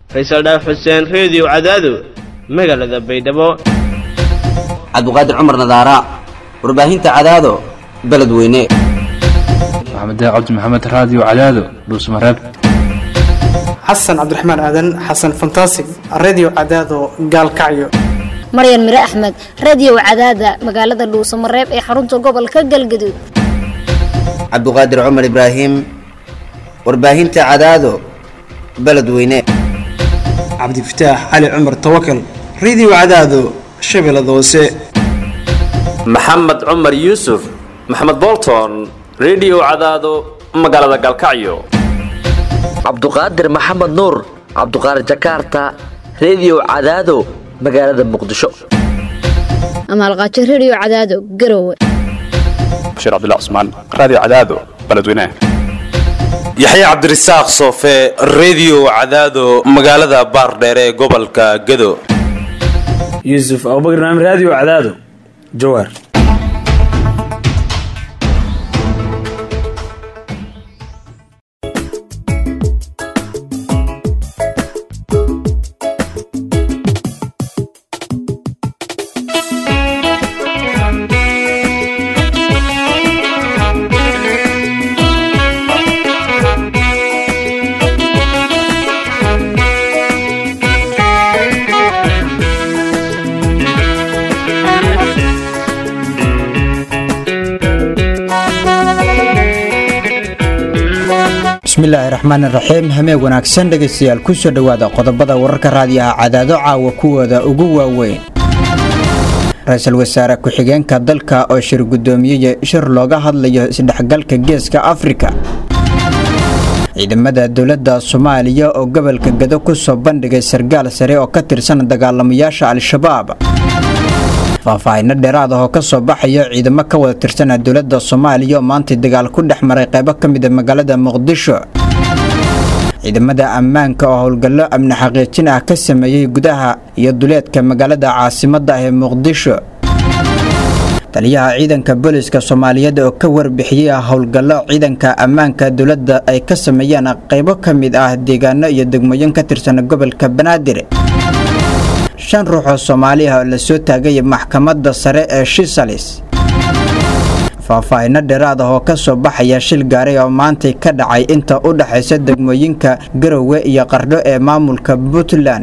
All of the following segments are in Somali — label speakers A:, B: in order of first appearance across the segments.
A: faysal dhaaf xuseen reediyo cadaado magaalada baydhabo
B: cabduqaadir cumar nadaara warbaahinta cadaado beledweyne
C: maxamed cabdi maxamed raadiyo cadaado dhuusmareeb
D: xasan cabdiraxmaan aadan xasan fantasig redio cadaado gaalkacyo
E: maryan mire axmed radio cadaada magaalada dhuusamareeb ee xarunta gobolka galgaduud
B: cabduqaadir cumar ibraahim warbaahinta cadaado beledweyne
D: cabdifataax cali cumar tawakal redio cadaado shabeellada hoose
F: maxamed cumar yuusuf maxamed bolton redio cadaado magaalada gaalkacyo
G: cabduqaadir maxamed nuur cabduqaadir jakarta redio cadaado magaalada muqdisho
E: amaalqaajo radio cadaado garowe
C: bashiir cabdilla cusmaan raadiyo cadaado beledweynaha
H: yaxya cabdirasaaq soofe redio cadaado magaalada baardheere ee gobolka gado
I: yuusuf abubakar naam raadiyo cadaado jawaar
J: bismillaahi raxmaan iraxiim hameeg wanaagsan dhegaystayaal ku soo dhowaada qodobada wararka raadiyaha cadaado caawa kuwooda ugu waaweyn ra-iisul wasaare ku-xigeenka dalka oo shir guddoomiyey shir looga hadlayo isdhexgalka geeska afrika ciidamada dowladda soomaaliya oo gobolka gado ku soo bandhigay sargaal sare oo ka tirsan dagaalamayaasha al-shabaab faahfaahino dheeraad ah oo ka soo baxayo ciidamo ka wada tirsana dowladda soomaaliya oo maantay dagaal ku dhex maray qaybo ka mida magaalada muqdisho ciidamada ammaanka oo howlgallo amni xaqiijin ah ka sameeyey gudaha iyo duleedka magaalada caasimadda ah ee muqdisho taliyaha ciidanka booliska soomaaliyeed oo ka warbixiyey howlgallo ciidanka ammaanka dowladda ay ka sameeyeen qaybo ka mid ah deegaano iyo degmooyin ka tirsan gobolka banaadir shan ruux oo soomaali ah oo la soo taagay maxkamadda sare ee shisalis faahfaahino dheeraad ah oo ka soo baxaya shil gaaray oo maantay ka dhacay inta u dhexaysa degmooyinka garowe iyo qardho ee maamulka puntland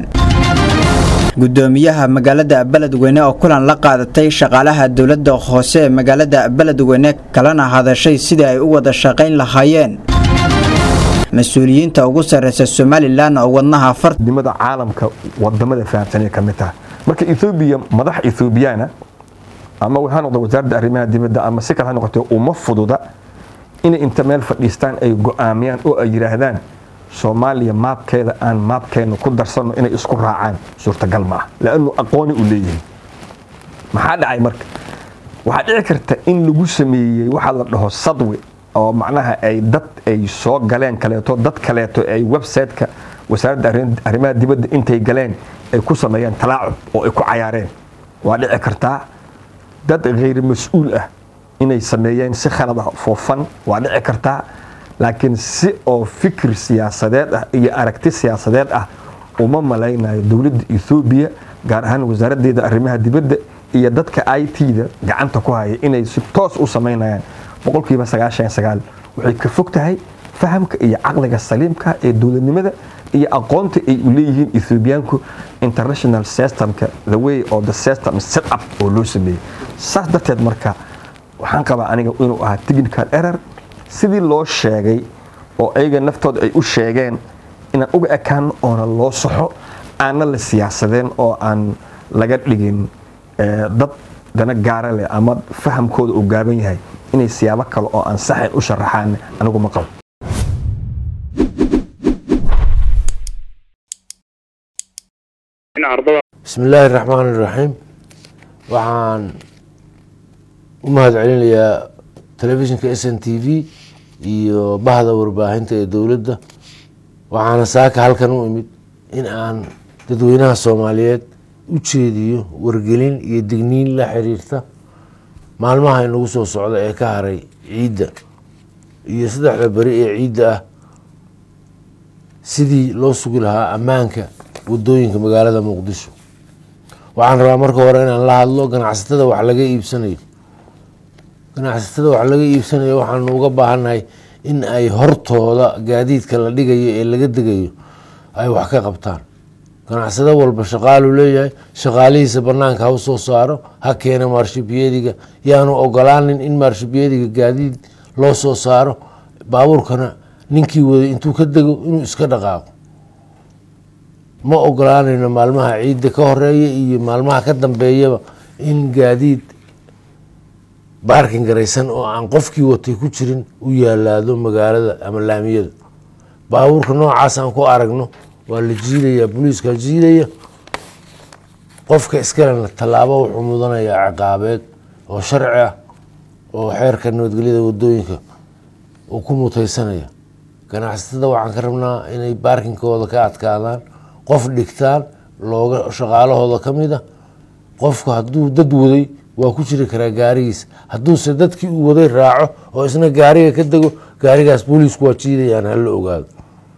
J: gudoomiyaha magaalada beledweyne oo kulan la qaadatay shaqaalaha dowladda hoose ee magaalada beledweyne kalena hadashay sidii ay u wada shaqayn lahaayeen mas-uuliyiinta ugu sarreysa somalilan oo wadnaha
K: farnimada caalamka wadamada fahamsanay ka mid taha marka ethoobiya madax ethoobiyaana ama ha noqdo wasaaradda arrimaha dibadda ama si kale ha noqotee uma fududa inay inta meel fadhiistaan ay go'aamiyaan oo ay yidhaahdaan soomaaliya maabkeeda aan maabkeena ku darsanno inay isku raacaan suurtagal ma ah laannu aqooni u leeyihin maxaa dhacay marka waxaa dhici karta in lagu sameeyey waxaa la dhaho sadwi oo macnaha ay dad ay soo galeen kaleeto dad kaleeto ay website-ka wasaaradda arrimaha dibadda intay galeen ay ku sameeyeen talaacub oo ay ku cayaareen waa dhici kartaa dad khayr mas-uul ah inay sameeyeen si khalad ah foofan waa dhici kartaa laakiin si oo fikir siyaasadeed ah iyo aragti siyaasadeed ah uma malaynayo dowladda ethoobiya gaar ahaan wasaaraddeeda arrimaha dibadda iyo dadka i t-da gacanta ku haya inay si toos u samaynayaan boqolkiiba sagaashan sagaal waxay ka fog tahay fahamka iyo caqliga saliimka ee dowladnimada iyo aqoonta ay u leeyihiin ethoobiyaanku international systemka the way of the system set up oo loo sameeyey saas darteed marka waxaan qabaa aniga inuu ahaa technical error sidii loo sheegay oo ayaga naftooda ay u sheegeen inaan uga ekaano oona loo saxo aanna la siyaasadeen oo aan laga dhigin dad dana gaara leh ama fahamkooda uu gaaban yahay inay siyaabo kale oo aan saxayn u sharaxaan anigu ma qabo
L: bismillaahi raxmaan iraxiim waxaan u mahad celinayaa telefishinka s n t v iyo bahda warbaahinta ee dowladda waxaana saaka halkan u imid in aan dadweynaha soomaaliyeed u jeediyo wargelin iyo digniin la xiriirta maalmaha inagu soo socda ee ka haray ciidda iyo saddexda beri ee ciidda ah sidii loo sugi lahaa ammaanka wadooyinka magaalada muqdisho waxaan rabaa marka hore inaan la hadlo ganacsatada wax laga iibsanayo ganacsatada wax laga iibsanayo waxaanu uga baahannahay in ay hortooda gaadiidka la dhigayo ee laga degayo ay wax ka qabtaan ganacsado walba shaqaaluu leeyahay shaqaalihiisa banaanka ha u soo saaro ha keena maarshibyediga yaanu ogolaanin in maarshibyediga gaadiid loo soo saaro baabuurkana ninkii waday intuu ka dego inuu iska dhaqaaqo ma ogolaanayno maalmaha ciidda ka horeeya iyo maalmaha ka dambeeyaba in gaadiid baarkin garaysan oo aan qofkii watay ku jirin u yaalaado magaalada ama laamiyada baabuurka noocaas aan ku aragno waa la jiidaya booliiskaa jiidaya qofka iskalena tallaabo wuxuu mudanayaa ciqaabeed oo sharci ah oo xeerka nabadgelyada wadooyinka uu ku mutaysanaya ganacsatada waxaan ka rabnaa inay baarkinkooda ka adkaadaan qof dhigtaan looga shaqaalahooda ka mid a qofku hadduu dad waday waa ku jiri karaa gaarigiisa hadduuse dadkii uu waday raaco oo isna gaariga ka dego gaarigaas booliisku waa jiidayaan hala ogaado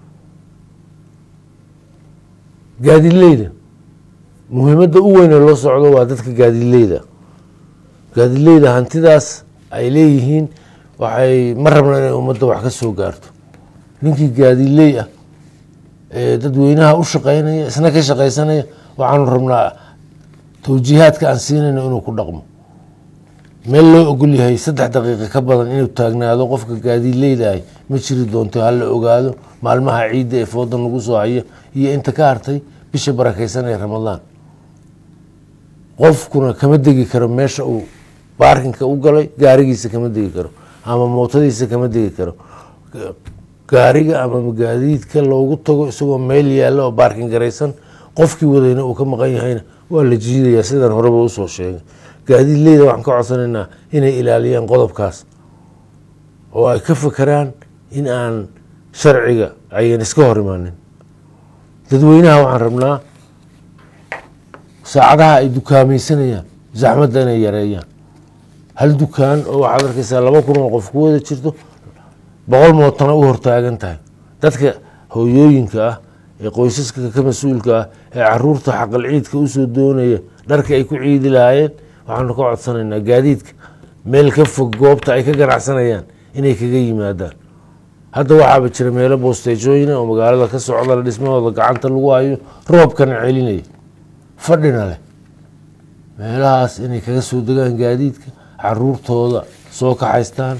L: gaadileyda muhiimadda u weyn ee loo socdo waa dadka gaadileyda gaadileyda hantidaas ay leeyihiin waxay ma rabna inay ummadda wax ka soo gaarto ninkii gaadiley ah ee dadweynaha u shaqeynaya isna ka shaqeysanaya waxaanu rabnaa towjiihaadka aan siinayno inuu ku dhaqmo meel loo ogol yahay saddex daqiiqa ka badan inuu taagnaado qofka gaadileyda ahy ma jiri doonto hala ogaado maalmaha ciidda ee foodan lagu soo haya iyo inta ka hartay bisha barakeysan ee ramadaan qofkuna kama degi karo meesha uu baarkinka u galay gaarigiisa kama degi karo ama mootadiisa kama degi karo gaariga ama gaadiidka loogu tago isagoo meel yaalla oo baarkin garaysan qofkii wadayna uu ka maqan yahayna waa la jiidayaa sidaan horeba usoo sheegay gaadiidleyda waxaan ka codsanaynaa inay ilaaliyaan qodobkaas oo ay ka fakeraan in aan sharciga ayan iska hor imaanin dadweynaha waxaan rabnaa saacadaha ay dukaameysanayaan zaxmadda inay yareeyaan hal dukaan oo waxaad arkeysaa laba kun oo qof ku wada jirto boqol mootana u hortaagan tahay dadka hooyooyinka ah ee qoysaska ka mas-uulka ah ee caruurta xaqal ciidka usoo doonaya dharka ay ku ciidi lahaayeen waxaanu ka codsanaynaa gaadiidka meel ka fog goobta ay ka ganacsanayaan inay kaga yimaadaan hadda waxaaba jira meelo boosteejooyina oo magaalada ka socda dhismahooda gacanta lagu hayo roobkana celinaya fadhina leh meelahaas inay kaga soo degaan gaadiidka caruurtooda soo kaxaystaan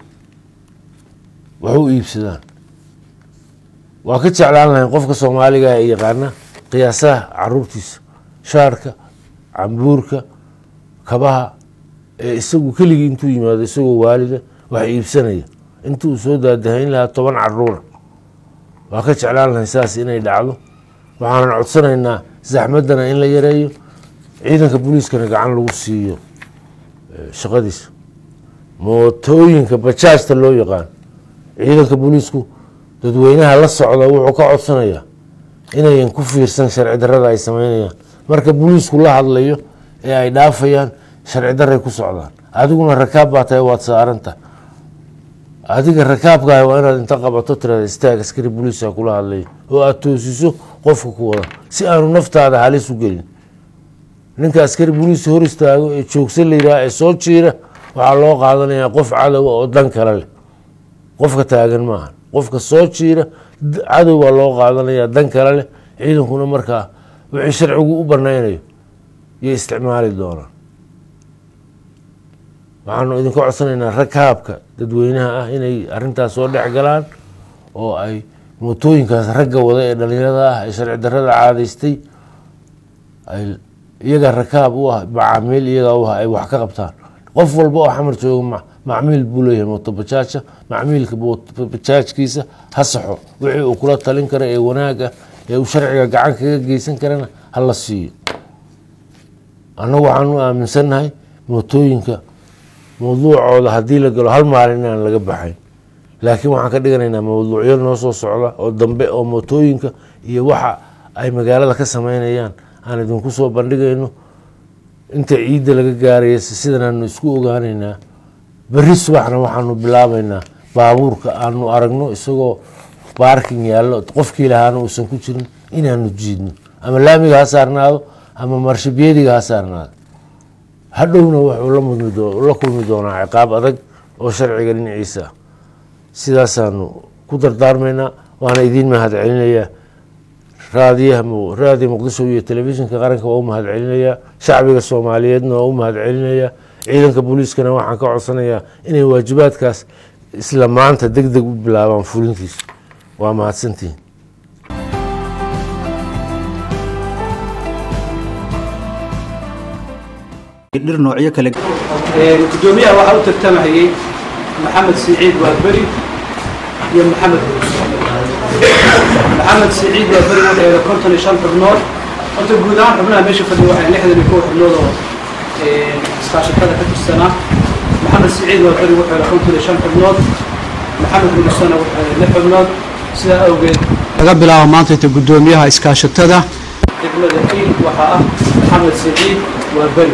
L: wax u iibsadaan waa ka jeclaan lahayn qofka soomaaliga ee yaqaana qiyaasaha caruurtiisa shaarka cambuurka kabaha ee isagu keligii intuu yimaado isagoo waalida wax iibsanaya intuu soo daadahayn lahaa toban caruura waa ka jeclaan lahayn saas inay dhacdo waxaanan codsanaynaa zaxmaddana in la yareeyo ciidanka booliiskana gacan lagu siiyo shaqadiisa mootooyinka bajaajta loo yaqaan ciidanka booliisku dadweynaha la socda wuxuu ka codsanayaa inayan ku fiirsan sharci darada ay sameynayaan marka booliisku la hadlayo ee ay dhaafayaan sharci daray ku socdaan adiguna rakaab baa tahay waad saaranta adiga rakaabkaah waa inaad inta qabato tirada istaag askari booliiska kula hadlayo oo aada toosiso qofka ku wada si aanu naftaada halis u gelin ninka askari booliis hor istaago ee joogsa la yidhaha ee soo jiira waxaa loo qaadanayaa qof cadowa oo dan kale leh qofka taagan maaha qofka soo jiira cadow baa loo qaadanayaa dan kale leh ciidankuna markaa wixii sharcigu u banaynayo yay isticmaali doonaan waxaanu idinka codsanaynaa rakaabka dadweynaha ah inay arintaas soo dhex galaan oo ay mootooyinkaas ragga wada ee dhalinyarada ah ee sharci darada caadaystay ay iyaga rakaab u ah macaamiil iyaga u ah ay wax ka qabtaan qof walba oo xamar jooga macmiil buu leeyahay mootobajaaja macmiilka bajaajkiisa ha saxo wixii uu kula talin kara ee wanaag ah ee uu sharciga gacan kaga geysan karana ha la siiyo annagu waxaanu aaminsannahay mootooyinka mawduucooda haddii la galo hal maalin inaan laga baxayn laakiin waxaan ka dhiganaynaa mawduucyo noo soo socda oo dambe oo mootooyinka iyo waxa ay magaalada ka sameynayaan aan idinku soo bandhigayno inta ciidda laga gaaraya sidanaanu isku ogaanaynaa berri subaxna waxaanu bilaabaynaa baabuurka aanu aragno isagoo baarking yaallo qofkii lahaana uusan ku jirin inaanu jiidno ama laamiga ha saarnaado ama marshibiyadiga ha saarnaado hadhowna wuxuu la mudmi doo- la kulmi doonaa ciqaab adag oo sharciga dhinaciisa ah sidaasaanu ku dardaarmaynaa waana idiin mahad celinayaa raadiyaha mu- raadiyo muqdisho iyo telefishinka qaranka waa u mahad celinayaa shacbiga soomaaliyeedna waa u mahad celinayaa ciidanka booliiskana waxaan ka codsanayaa inay waajibaadkaas isla maanta deg deg u bilaabaan fulintiisa waa mahadsantihin
J: dhir noocyo kale
D: gudoomiyaha waxaa u tartamahayey maxamed siciid waaberi iyo maxamed maxamed siciid waaberi wuxuu yeelay konton iyo shan xubnood horta guud ahaan xubnaha meesha fadhiya waxay lixdan iyo kow xubnood oo iskaashatada ka tirsanaa maxamed siciid waaberi wuxuu yeelay konton iyo shan xubnood maxamed mulusana wuxuu yeelay lix xubnood sidaa awgeed laga bilaabo maanta inta gudoomiyaha iskaashatada degmada kiil waxaa ah maxamed siciid waaberi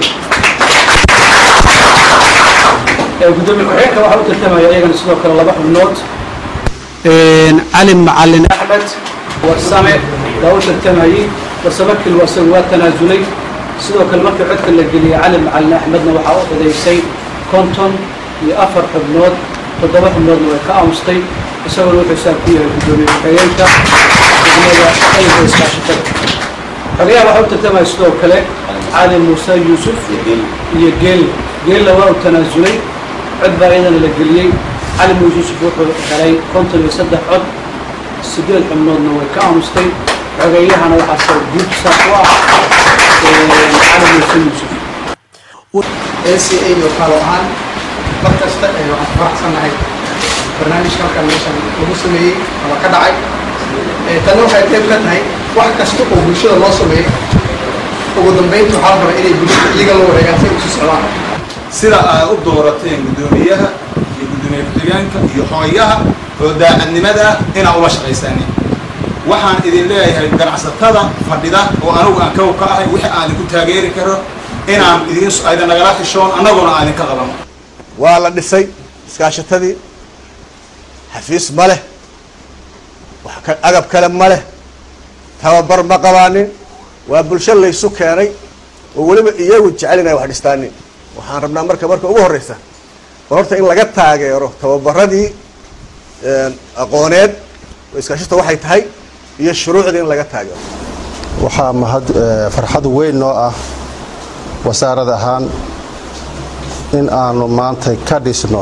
D: gudoomiye ku-xigeenka waxaa u tartamaya iyagana sidoo kale laba xubnood cali macalin axmed warsame baa u tartamayey warsame kilwa isagu waa tanaasulay sidoo kale markii codka la geliyey cali macalin axmedna waxaa u codaysay konton iyo afar xubnood toddoba xubnoodna way ka aamustay isaguna wuxuu saab ku yahay gudoomiye ku-xigeenka degmada ayga iskaashatada xogayaha waxaa u tartamaya sidoo kale cali muuse yuusuf iyo geel geella waa u tanaasulay cod baa iyadana la geliyey cali muuse yuusuf wuxuu helay konton iyo saddex cod sideed xubnoodna way ka aamustay xogayahana waxaa soo guud saas u ah cali muuse yuusuf
M: ACA iyo kalo ahaan mar kasta ee waxaan faraxsanahay barnaamijka halkan meeshan lagu sameeyey ama ka dhacay Ee, tani waxay qayb ka tahay wax kasta oo bulshada loo sameeyo ugu dambeynta waxaa la rabaa inay bulshada iyaga la wareegaan si ay usi socdaan
N: sida aad u doorateen gudoomiyaha iyo gudoomiye ku-xigeenka iyo xogayaha oo daacadnimada ah inaa ula shaqaysanin waxaan idin leeyahay ganacsatada fadhida oo anigu aan kow ka ahay wixii aan idinku taageeri karo inaan idin aydan nagala xishoon annaguna aan idinka qabano
O: waa la dhisay iskaashatadii xafiis ma leh wax ka- agab kale ma leh tababar ma qabaanin waa bulsho laysu keenay oo weliba iyagu jecel inay wax dhistaanin waxaan rabnaa marka marka ugu horreysa bal horta in laga taageero tababaradii aqooneed oo iskaashata waxay tahay iyo shuruucdii in laga taageero
P: waxaa mahad eh, farxad weyn noo ah wasaarad ahaan in aanu maanta ka dhisno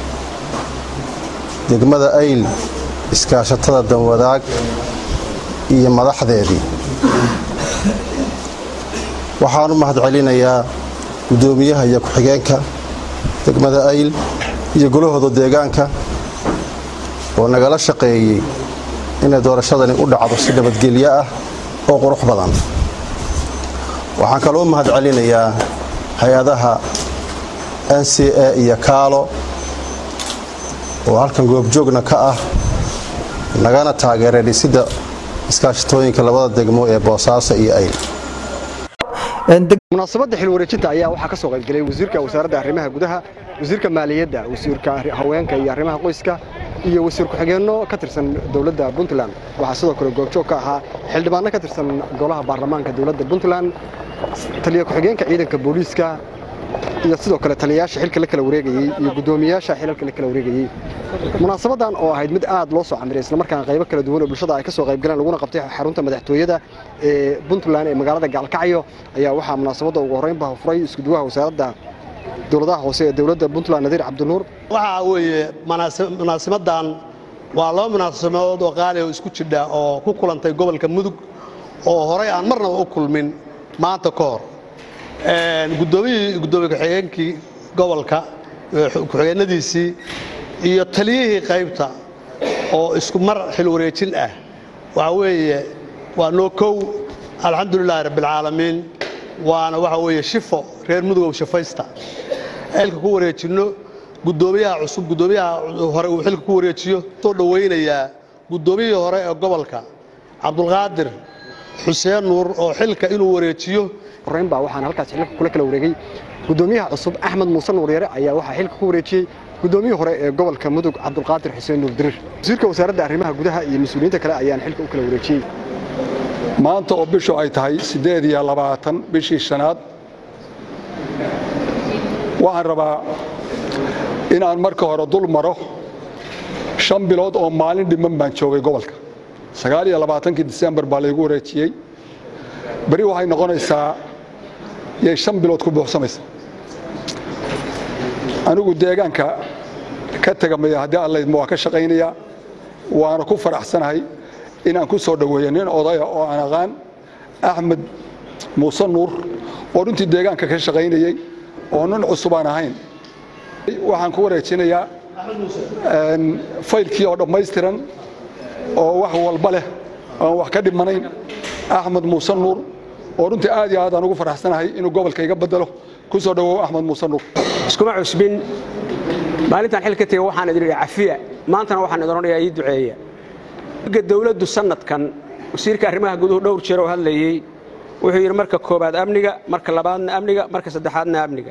P: degmada ayl iskaashatada danwadaag iyo madaxdeedii waxaan u mahad celinayaa guddoomiyaha iyo ku-xigeenka degmada ayl iyo golahooda deegaanka oo nagala shaqeeyey inay doorashadani u dhacdo si nabadgelyo ah oo qurux badan waxaan kaloo u mahad celinayaa hay-adaha n c a iyo kaalo oo halkan goobjoogna ka ah nagana taageeray dhisidda iskaashatooyinka labada degmo ee boosaaso iyo ayl
Q: munaasabadda xil wareejinta ayaa waxaa ka soo qaybgelay wasiirka wasaaradda arrimaha gudaha wasiirka maaliyadda wasiirka haweenka iyo arrimaha qoyska iyo wasiir ku-xigeenno ka tirsan dowladda puntland waxaa sidoo kale goobjoog ka ahaa xildhibaanno ka tirsan golaha baarlamaanka dowladda puntland taliya ku-xigeenka ciidanka booliiska iyo sidoo kale taliyayaasha xilka la kala wareegayey iyo guddoomiyayaasha xilalka la kala wareegayey munaasabadan oo ahayd mid aad loo soo camiray islamarkaana qaybo kala duwan oo bulshada ay ka soo qaybgaleen laguna qabtay xarunta madaxtooyada ee puntland ee magaalada gaalkacyo ayaa waxaa munaasabadda ugu horreynba furay iskuduwaha wasaaradda dowladaha hoose ee dowladda puntland nadiir cabdinuur
R: waxaa weeye manaasi- munaasibadan waa laba munaasabadood oo qaali oo isku jidha oo ku kulantay gobolka mudug oo horey aan marnaba u kulmin maanta ka hor guddoomiyihii guddoomiye ku-xigeenkii gobolka ee ku-xigeenadiisii iyo taliyihii qaybta oo isku mar xil wareejin ah waxa weeye waa noo kow alxamdulilaahi rabbilcaalamiin waana waxa weeye shifo reer mudugow shifaysta xilka ku wareejinno guddoomiyaha cusub guddoomiyaha hore uu xilka ku wareejiyo soo dhowaynayaa guddoomiyihii hore ee gobolka cabdulqaadir xuseen nuur oo xilka inuu wareejiyo
Q: horreynbaa waxaana halkaas xilka kula kala wareegay guddoomiyaha cusub axmed muuse nuur yare ayaa waxaa xilka ku wareejiyey guddoomiyihii hore ee gobolka mudug cabdulqaadir xuseen nuur dirir wasiirka wasaaradda arrimaha gudaha iyo mas-uuliyiinta kale ayaan xilka u kala wareejiyey
S: maanta oo bishu ay tahay siddeed iyo labaatan bishii shanaad waxaan rabaa inaan marka hore dul maro shan bilood oo maalin dhiman baan joogay gobolka sagaal iyo labaatankii disembar baa laygu wareejiyey beri waxay noqonaysaa yay shan bilood ku buuxsamaysa anigu deegaanka ka tegamaya haddii allaydma waa ka shaqaynayaa waana ku faraxsanahay inaan ku soo dhoweeyo nin odaya oo aan aqaan axmed muuse nuur oo runtii deegaanka ka shaqaynayey oo nin cusub aan ahayn waxaan ku wareejinayaa faylkii oo dhammaystiran oo wax walba leh aan wax ka dhimanayn axmed muuse nuur oo runtii aad iyo aad aan ugu faraxsanahay inuu gobolka iga bedelo ku soo dhowow axmed muuse nuur
T: iskuma cusbin maalintaan xil ka tegey waxaan idin idhi cafiya maantana waxaan idin odhanayaa ii duceeya ga dawladdu sannadkan wasiirka arrimaha guduhu dhowr jeer oo hadlayey wuxuu yidhi marka koowaad amniga marka labaadna amniga marka saddexaadna amniga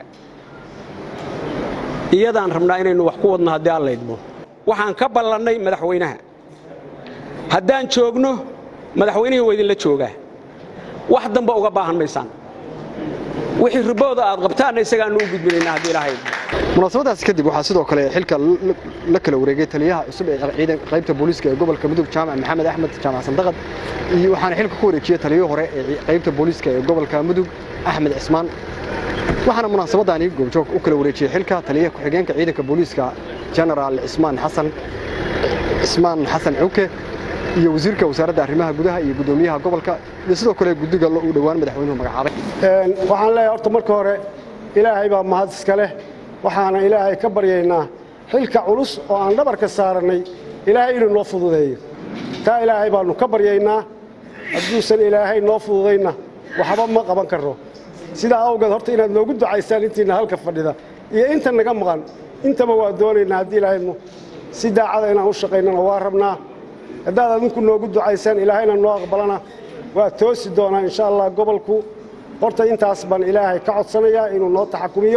T: iyadaan rabnaa inaynu wax ku wadno haddii aan laydmo waxaan ka ballannay madaxweynaha haddaan joogno madaxweynihii waa idinla joogaa wax damba uga baahan maysaan wixii ribooda aad qabtaanna isagaannu u gudbinaynaa haddii ilaahay
Q: munaasabadaas kadib waxaa sidoo kale xilka la kala wareegay taliyaha cusub ee ciidan qaybta booliiska ee gobolka mudug jaamac maxamed axmed jaamac sandaqad iyo waxaana xilka ku wareejiyey taliyihii hore ee qaybta booliiska ee gobolka mudug axmed cismaan waxaana munaasabadaani goobjoog u kala wareejiyey xilka taliyaha ku-xigeenka ciidanka booliiska genaraal cismaan xasan cismaan xasan cuke iyo wasiirka wasaaradda arrimaha gudaha iyo guddoomiyaha gobolka iyo sidoo kale guddiga uu dhowaan madaxweynuhu magacaabay
U: waxaan leeyahay horta marka hore ilaahay baa mahad iska leh waxaana ilaahay ka baryaynaa xilka culus oo aan dhabarka saarannay ilaahay inuu noo fududeeyo taa ilaahay baannu ka baryaynaa hadduusan ilaahay noo fududayna waxba ma qaban karno sidaa awgeed horta inaad noogu ducaysaan intiinna halka fadhida iyo inta naga maqan intaba waa doonaynaa haddii ilaahaynu si daacada inaan u shaqaynana waa rabnaa haddaad adinku noogu ducaysaan ilaahayna noo aqbalana waa toosi doonaa insha allah gobolku horta intaas baan ilaahay ka codsanayaa inuu noo taxakumiyo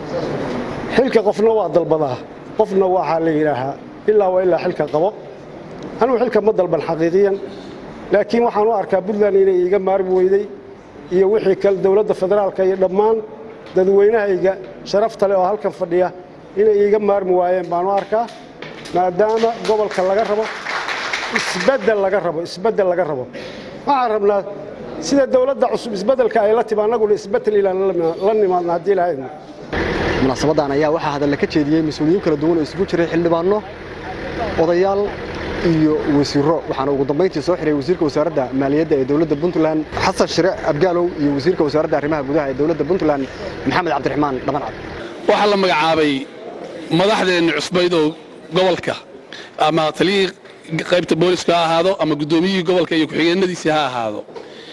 U: xilka qofna waa dalbadaa qofna waxaa la yidhaahaa ilaa waa ilaa xilka qabo anugu xilka ma dalban xaqiiqiyan laakiin waxaan u arkaa puntland inay iiga maarmi weyday iyo wixii kale dowladda federaalka iyo dhammaan dadweynahayga sharafta leh oo halkan fadhiya inay iiga maarmi waayeen baan u arkaa maadaama gobolka laga rabo isbeddel laga rabo isbeddel laga rabo waxaan rabnaa sida dowladda cusub isbeddelka ay la timi annaguna isbeddel ilaan la nimaadna haddii lahaydna
Q: munaasabadan ayaa waxaa hadalla ka jeediyey mas-uuliyiin kala duwan oo isugu jiray xildhibaanno odayaal iyo wasiiro waxaana ugu dambayntii soo xiray wasiirka wasaaradda maaliyadda ee dowladda puntland xasan shire abgaalow iyo wasiirka wasaaradda arrimaha gudaha ee dowladda puntland maxamed cabdiraxmaan dhabancad
V: waxaa la magacaabay madaxdeenni cusbayd oo gobolka ama taliyihii qaybta booliska ha ahaado ama guddoomiyihii gobolka iyo ku-xigeenadiisii ha ahaado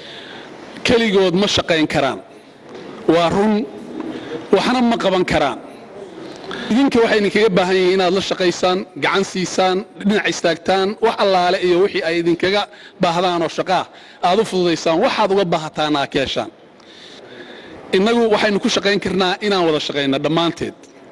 V: keligood ma shaqayn karaan waa run waxna ma qaban karaan idinka waxay idinkaga baahan yihiin inaad la shaqaysaan gacan siisaan dhinac istaagtaan wax allaale iyo wixii ay idinkaga baahdaan oo shaqaa aad u fududaysaan waxaad uga baahataan aa keeshaan innagu waxaynu ku shaqayn karnaa inaan wada shaqayno dhammaanteed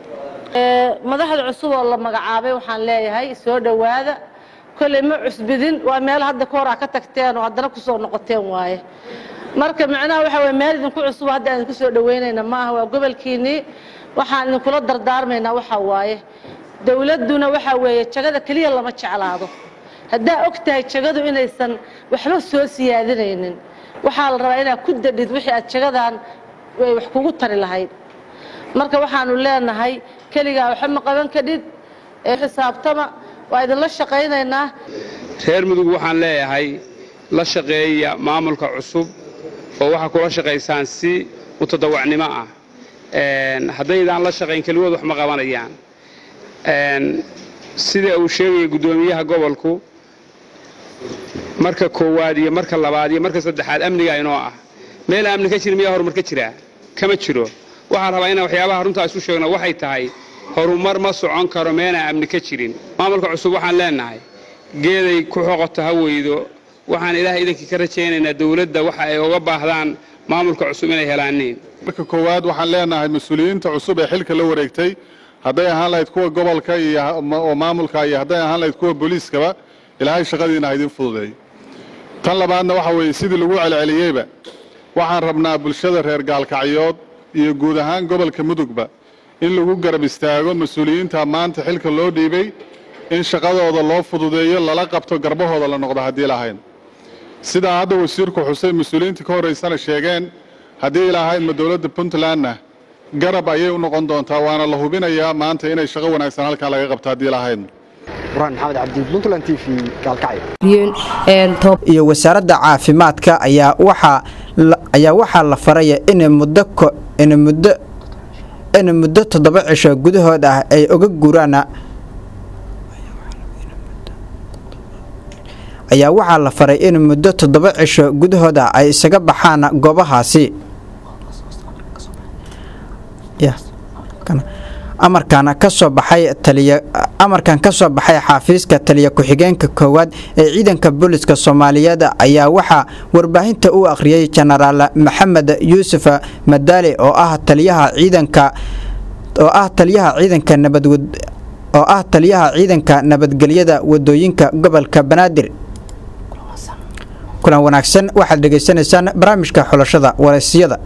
W: madaxda cusub oo la magacaabay waxaan leeyahay soo dhowaada kolley ma cusbidin waa meel hadda ka hor aa ka tagteen oo haddana ku soo noqoteen waaye marka macnaha waxa weye meel idinku cusub hadda aan idinku soo dhoweynayna ma aha waa gobolkiinnii waxaan idinkula dardaarmaynaa waxa waaye dowladduna waxa weeye jagada keliya lama jeclaado haddaa og tahay jagadu inaysan waxba soo siyaadinaynin waxaa la rabaa inaad ku dadhid wixii aad jagadan way wax kugu tari lahayd marka waxaanu leenahay keligaa waxba ma qaban kadhid ee xisaabtama waa idinla shaqaynaynaa
X: reer mudug waxaan leeyahay la shaqeeya maamulka cusub oo waxaa kula shaqaysaan si mutadawacnimo ah haddaydaan la shaqayn keligood wax ma qabanayaan sida uu sheegaya guddoomiyaha gobolku marka koowaad iyo marka labaad iyo marka saddexaad amniga inoo ah meel amni ka jira miyaa horumar ka jiraa kama jiro waxaan rabaa inaan waxyaabaha runtaa isu sheegno waxay tahay horumar ma socon karo meelaan amni ka jirin maamulka cusub waxaan leenahay geeday ku xoqoto ha weydo waxaan ilaahay idankii ka rajaynaynaa dowladda waxa ay uga baahdaan maamulka cusub inay helaaniin
Y: marka koowaad waxaan leenahay mas-uuliyiinta cusub ee xilka la wareegtay
A: hadday ahaan lahayd kuwa gobolka iyo oo maamulka iyo hadday ahaan lahayd kuwa booliiskaba ilaahay shaqadiina ha idin fududeeyo tan labaadna waxa weeye sidii lagu celceliyeyba waxaan rabnaa bulshada reer gaalkacyood iyo guud ahaan gobolka mudugba in lagu garab istaago mas-uuliyiinta maanta xilka loo dhiibay in shaqadooda loo fududeeyo lala qabto garbahooda la noqdo haddii lahayn sidaa hadda wasiirku xusay mas-uuliyiinta ka horraysana sheegeen haddii ilahaydma dowladda puntlandna garab ayay u noqon doontaa waana la hubinayaa maanta inay shaqo wanaagsan halkaa laga qabto haddii lahaydna
Q: burhaan maxamed cabdi puntland t v gaalkacyo
J: iyo wasaaradda caafimaadka ayaa waxaa ayaa waxaa la faraya in muddo in muddo in muddo toddoba cisho gudahood ah ay uga guuraan ayaa waxaa la faray in muddo toddoba cisho gudahood ah ay isaga baxaan goobahaasi amarkan kasoo baxay taliya amarkan ka soo baxay xafiiska taliya ku-xigeenka koowaad ee ciidanka booliska soomaaliyeed ayaa waxaa warbaahinta u akhriyey jenaraal maxamed yuusuf madaali oo ah taliyaha ciidanka oo ah taliyaha ciidanka nabadwad oo ah taliyaha ciidanka nabadgelyada wadooyinka gobolka banaadir kulan wanaagsan waxaad dhegaysanaysaan barnaamijka xulashada wareysiyada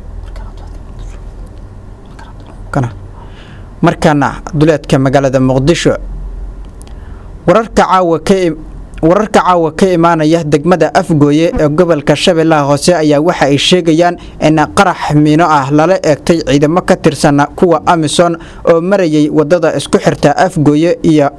J: markaana duleedka magaalada muqdisho wararka caawa ka wararka caawa ka imaanaya degmada afgooye ee gobolka shabeellaha hoose ayaa waxa ay sheegayaan in qarax miino ah lala eegtay ciidamo ka tirsan kuwa amisom oo marayay wadada isku xirta afgooye iyo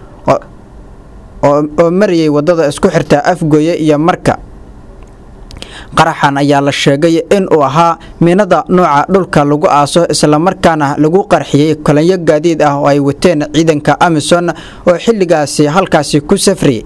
J: oo marayay wadada isku xirta afgooye iyo marka qaraxan ayaa la sheegay in uu ahaa miinada nooca dhulka lagu aaso islamarkaana lagu qarxiyey kolanyo gaadiid ah oo ay wateen ciidanka amisom oo xilligaasi halkaasi ku safriyay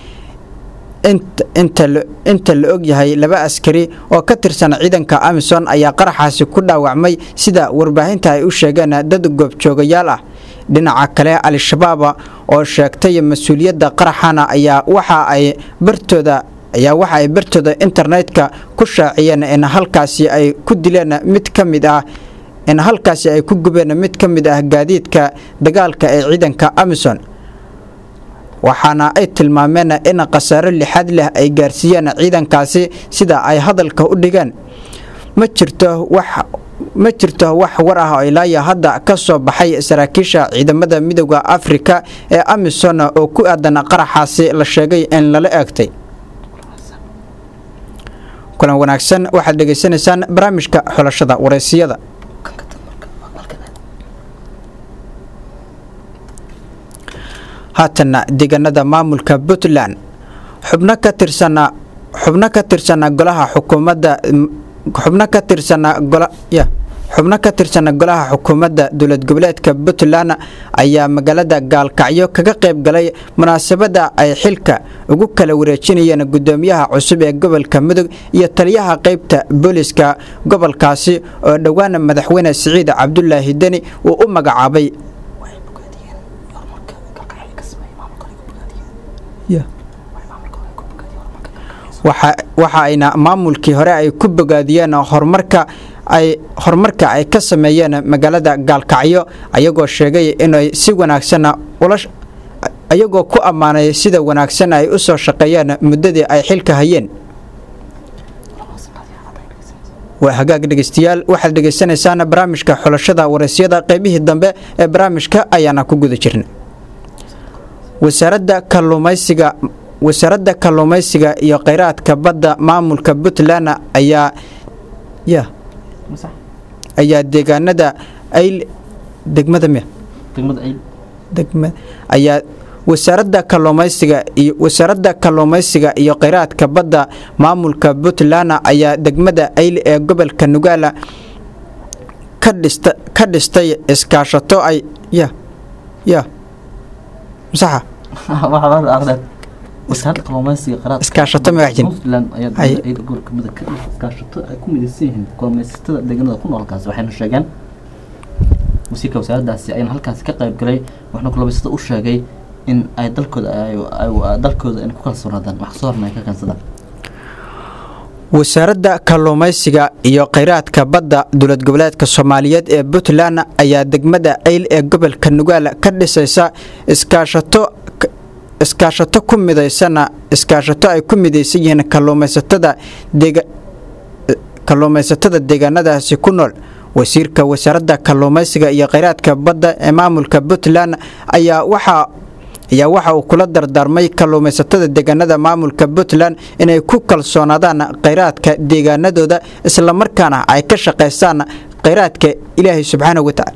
J: inta la og yahay laba askari oo ka tirsan ciidanka amisom ayaa qaraxaasi ku dhaawacmay sida warbaahinta ay u sheegeen dad goobjoogayaal ah dhinaca kale al-shabaab oo sheegtay mas-uuliyadda qaraxana ayaa waxa ay bartooda ayaa waxa ay bartooda internetka ku shaaciyeen in halkaasi ay ku dileen mid ka mid ah in halkaasi ay ku gubeen mid ka mid ah gaadiidka dagaalka ee ciidanka amisom waxaana ay tilmaameen in khasaaro lixaad leh ay gaarsiiyeen ciidankaasi sida ay hadalka u dhigeen ma jirto wax ma jirto wax war ah oo ilaaya hadda ka soo baxay saraakiisha ciidamada midooda afrika ee amisom oo ku aadan qaraxaasi la sheegay in lala eegtay kulan wanaagsan waxaad dhegaysanaysaan barnaamijka xulashada wareysiyada haatana deegaanada maamulka puntland xubno ka tirsana xubno ka tirsana golaha xukuumadda xubno ka tirsana gola ya xubno ka tirsana golaha xukuumadda dowlad goboleedka puntland ayaa magaalada gaalkacyo kaga qayb galay munaasabadda ay xilka ugu kala wareejinayeen gudoomiyaha cusub ee gobolka mudug iyo taliyaha qaybta booliska gobolkaasi oo dhowaan madaxweyne siciid cabdulaahi deni uu u magacaabay waxa ayna maamulkii hore ay ku bogaadiyeen horumarka ay horumarka ay ka sameeyeen magaalada gaalkacyo ayagoo sheegay inay si wanaagsan ayagoo ku ammaanay sida wanaagsan ay u soo shaqeeyeen muddadii ay xilka hayeen waa hagaag dhegeystayaal waxaad dhegaysanaysaan barnaamijka xulashada waraysyada qaybihii dambe ee barnaamijka ayaana ku guda jirna wasaaradda kalluumaysiga wasaaradda kalluumaysiga iyo kheyraadka badda maamulka puntland ayaa ya ayaa deegaanada ayl degmada miya degmada ayaa wasaaradda kalluumaysiga iyo wasaaradda kalluumaysiga iyo kheyraadka badda maamulka puntland ayaa degmada ayl ee gobolka nugaala ka dhista ka dhistay iskaashato ay ya ya masaxa iskaashato magacjin
B: iskaashato ay ku midaysan yihiin kalluumaysatada deegaanada ku nool halkaasi waxayna sheegeen wasiirka wasaaraddaasi ayana halkaasi ka qayb galay waxna kalluumaysatada u sheegay in ay dalkooda dalkooda ay ku kalsoonaadaan wax soo horna ay ka keensadaan
J: wasaaradda kalluumaysiga iyo kheyraadka badda dowlad goboleedka soomaaliyeed ee puntland ayaa degmada ayl ee gobolka nugaal ka dhisaysa iskaashato iskaashato ku midaysana iskaashato ay ku midaysan yihiin kalluumaysatada deega kalluumaysatada deegaanadaasi ku nool wasiirka wasaaradda kalluumaysiga iyo kheyraadka badda ee maamulka puntland ayaa waxaa ayaa waxa uu kula dardaarmay kalluumaysatada deegaanada maamulka puntland inay ku kalsoonaadaan kheyraadka deegaanadooda islamarkaana ay ka shaqaystaan kheyraadka ilaahay subxaanahu watacaala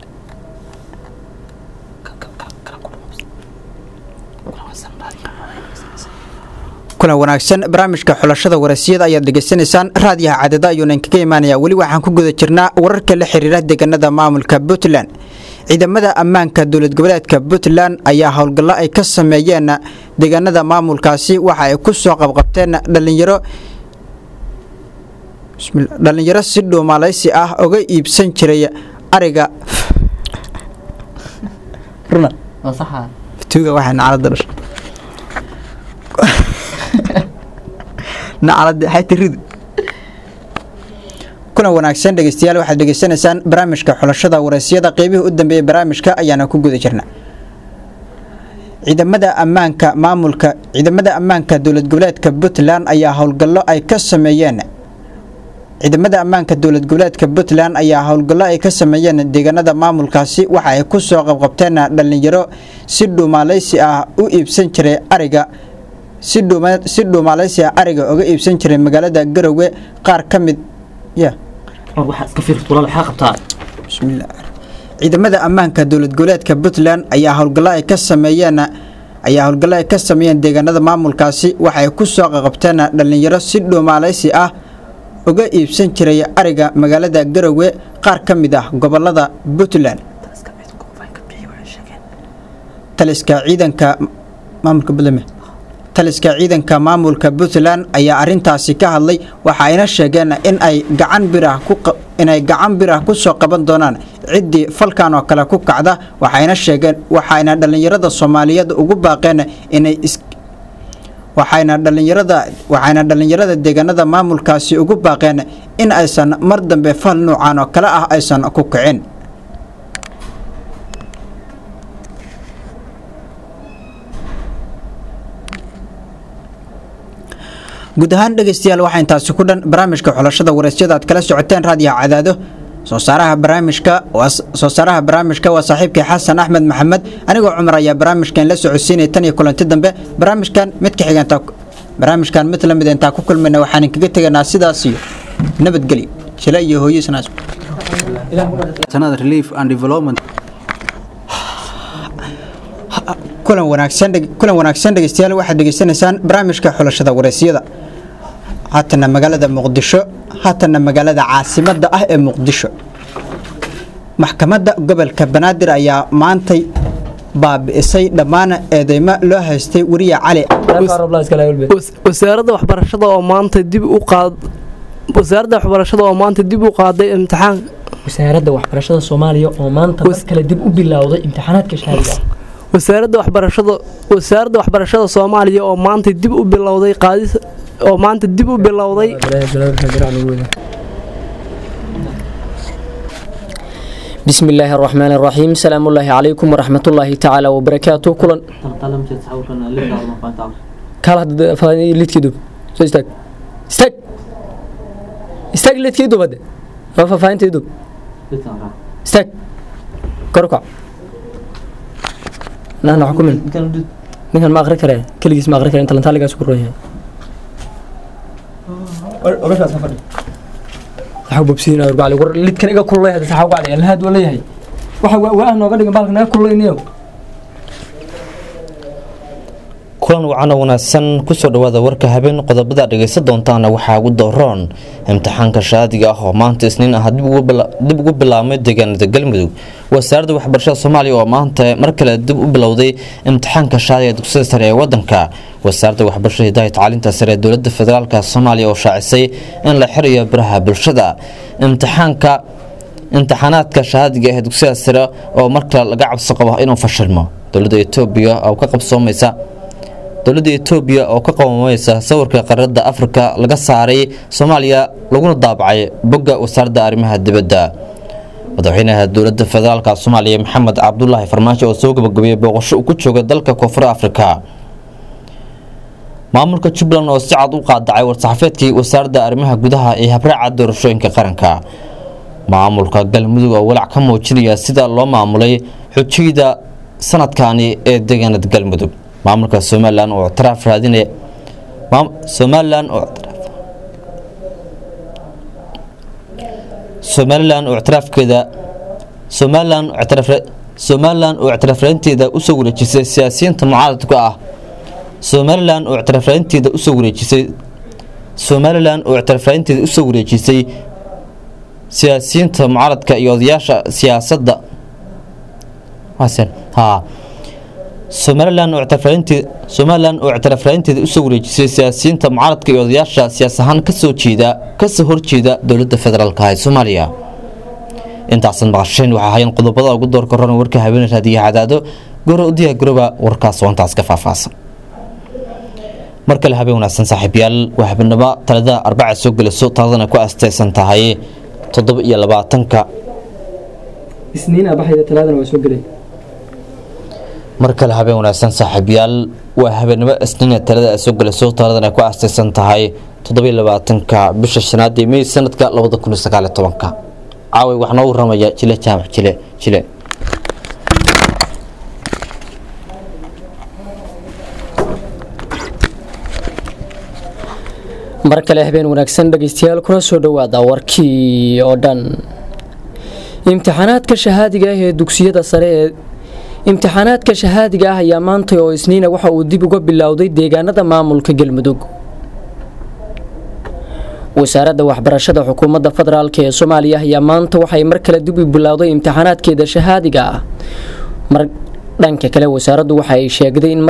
J: kulan wanaagsan barnaamijka xulashada warasiyada ayaad dhegaysanaysaan raadiyaha cadada ayuuna inkaga imaanayaa weli waxaan ku guda jirnaa wararka la xiriira deegaanada maamulka puntland ciidamada ammaanka dowlad goboleedka puntland ayaa howlgallo ay ka sameeyeen deegaanada maamulkaasi waxa ay ku soo qabqabteen dhalinyaro dhalinyaro si dhuumalaysi ah oga iibsan jiray ariga tuuga waxay nacalada dhashay nacalada xaytiridu kuna wanaagsan dhegeystayaal waxaad dhegeysanaysaan barnaamijka xulashada wareysiyada qeybihii u dambeeyey barnaamijka ayaana ku guda jirna ciidamada ammaanka maamulka ciidamada ammaanka dowlad goboleedka puntland ayaa howlgallo ay ka sameeyeen ciidamada ammaanka dowlad goboleedka puntland ayaa howlgallo ay ka sameeyeen deegaanada maamulkaasi waxa ay ku soo qabqabteen dhalinyaro si dhuumaalaysi ah u iibsan jiray ariga si dhuumaalaysi ah ariga oga iibsan jiray magaalada garowe qaar ka mid ya ciidamada ammaanka dowlad goboleedka puntland ayaa howlgallo ay ka sameeyeen ayaa howlgallo ay ka sameeyeen deegaanada maamulkaasi waxay ku soo qaqabteen dhalinyaro si dhuumaalaysi ah uga iibsan jiray ariga magaalada garowe qaar ka mid ah gobolada puntland taliska ciidanka maamulka puntland taliska ciidanka maamulka puntland ayaa arintaasi ka hadlay waxa ayna sheegeen in ay gacan birah inay gacan birah ku soo qaban doonaan ciddii falkan oo kale ku kacda waxayna sheegeen waxayna dhallinyarada soomaaliyeed ugu baaqeen inay waxayna dhallinyarada waxayna dhallinyarada deegaanada maamulkaasi ugu baaqeen in aysan mar dambe fal nuucan oo kale ah aysan ku kicin guud ahaan dhegeystayaal waxaa intaasi ku dhan barnaamijka xulashada wareysyada aad kala socoteen raadiyaha cadaado soo saaraha barnaamijka soo saaraha barnaamijka waa saaxiibkii xasan axmed maxamed anigoo cumar ayaa barnaamijkan la socodsiinaya tan iyo kulanti dambe barnaamijkan mid ka xiganta barnaamijkan mid lamid intaa ku kulmayna waxaan kaga teganaa sidaas iyo nabadgelyo jila iyo hooyisnaas relief and development kulan wanaagsan kulan wanaagsan dhegeystayaal waxaad dhegeysanaysaan barnaamijka xulashada wareysiyada haatana magaalada muqdisho haatana magaalada caasimada ah ee muqdisho maxkamadda gobolka banaadir ayaa maantay baabi'isay dhammaan eedeymo loo haystay weriye cali
C: wasaaradda waxbarashada oo maanta dib u qaad wasaaradda waxbarashada oo maanta dib u qaaday imtixaan
E: wasaaradda waxbarashada soomaaliya oo maanta mar kale dib u bilowday imtixaanaadka shahaadiga
C: wasaaradda waxbarashada wasaaradda waxbarashada soomaaliya oo maanta dib u bilowday qaadis oo maanta dib u bilowday
E: بسم الله الرحمن الرحيم سلام الله عليكم ورحمة الله تعالى وبركاته كلا كلا هذا ليت كيدو استاك استاك استاك ليت كيدو بده ما فاهم تيدو استاك كركع لا لا حكم ninkan ma aqri kare keligiis ma aqri kare inta lantaaligaas ku roon yahay waxaa bobsiinaa urbacli war lidkan iga kululay hadda saxaa uga dhigay lahaad waa leeyahay waxa waa nooga dhigan baalka naga kululaynayo
F: kulan wacan oo wanaagsan kusoo dhawaada warka habeen qodobada dhegaysan doontaana waxaa ugu dooroon imtixaanka shaadiga ah oo maanta isniin ah dib ugu bilaabmay deegaanada galmudug wasaaradda waxbarashada soomaaliya oo maanta mar kale dib u bilowday imtixaanka shaadiga dugsiyada sare ee wadanka wasaaradda waxbarashada hidaaya tacliinta sare ee dowlada federaalk soomaaliya oo shaacisay in la xirayo baraha bulshada imtixaanka imtixaanaadka shahaadiga ee dugsiyada sare oo markale laga cabsi qabo inuu fashilmo dowladda etoobiya oo ka qabsoomaysa dowladda etoobiya oo ka qabamaysa sawirka qaarada afrika laga saaray soomaaliya laguna daabacay bogga wasaaradda arrimaha dibadda madaxweynaha dowladda federaalka soomaaliya maxamed cabdulaahi farmaajo oo soo gabagabeeyey booqasho uu ku jooga dalka koonfur afrika maamulka jubbaland oo si cad u qaadacay war-saxaafeedkii wasaaradda arrimaha gudaha ee habraaca doorashooyinka qaranka maamulka galmudug oo walaac ka muujinaya sida loo maamulay xujiyada sanadkani ee deegaanada galmudug maamulka somalilan oo ictiraaf raadinaya somalilan oo somalilan oo ictiraafkeeda somalilan oo ictiraaf somalilan oo ictiraafraynteeda usoo wareejisay siyaasiyiinta mucaaradka ah somalilan oo ictiraafraynteeda usoo wareejisay somalilan oo ictiraafraynteeda usoo wareejisay siyaasiyiinta mucaaradka iyo odayaasha siyaasadda ha somalilan oo ictiraafraynteeda somalilan oo ictiraafraynteeda usoo wareejisay siyaasiyiinta mucaaradka iyo odayaasha siyaas ahaan kasoo jeeda kasoo horjeeda dowladda federaalka ee soomaaliya intaasan maqasheen waxaa hayan qodobada ugu doorka ron warka habeen raadiyo cadaado gora u diyaar garooba warkaas oo intaas ka faahfaahsan mar kale habeen wanaagsan saaxiibyaal waa habeenimo talada arbaca soo gelayso taladana ku asteysan tahay toddoba iyo labaatanka
E: isniin abaxayda talaadana waa soo gelay
F: mar kale habeen wanaagsan saaxiibyaal waa habeenimo isniina talada ay soo gelayso taladana ku asteysan tahay toddoba iyo labaatanka bisha shanaad ee mey sanadka labada kun iyo sagaal iyo tobanka caaway wax noo waramaya jile jaamac jile jile
G: mar kale habeen wanaagsan dhegaystayaal kuna soo dhowaada warkii oo dhan imtixaanaadka shahaadiga ah ee dugsiyada sare ee imtixaanaadka shahaadiga ah ayaa maantay oo isniina waxa uu dib uga bilowday deegaanada maamulka galmudug wasaaradda waxbarashada xukuumadda federaalk ee soomaaliya ayaa maanta waxay mar kale dib u bilowday imtixaanaadkeeda shahaadiga ah mar dhanka kale wasaaraddu waxa ay sheegday in